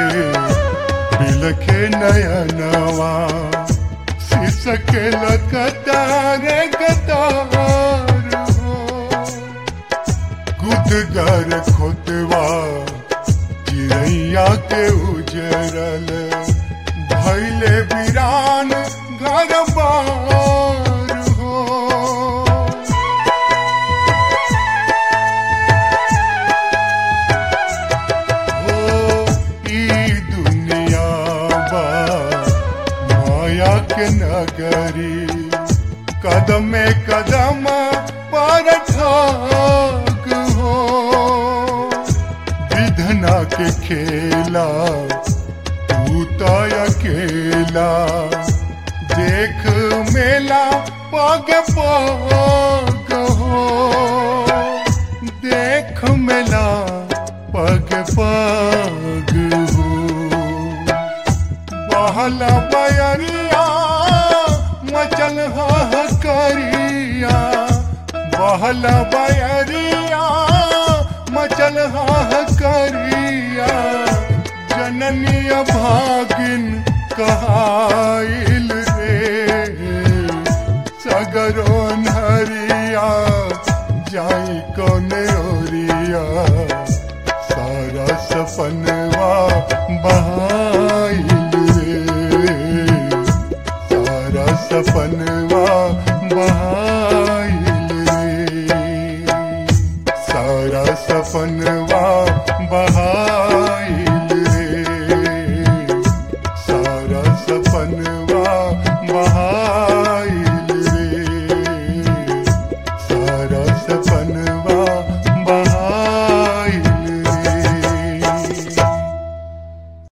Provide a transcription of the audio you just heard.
बिलखे नयनवा सिसके लकतारे कतार हो गुदगर खोतवा चिड़ैया के उजरल भैले वीरान घर बार हो हो ई दुनिया बा माया के नगरी कदम में कदम पर ठाक हो विधना के खेला तू तो अकेला देख मेला पग पग हो देख मेला पग पग हो बहला बयरिया मचल करिया बहला बयरिया मचल करिया जननी भागिन कहाइल रे सगरो नरिया जाई कौन ओरिया सारा सपन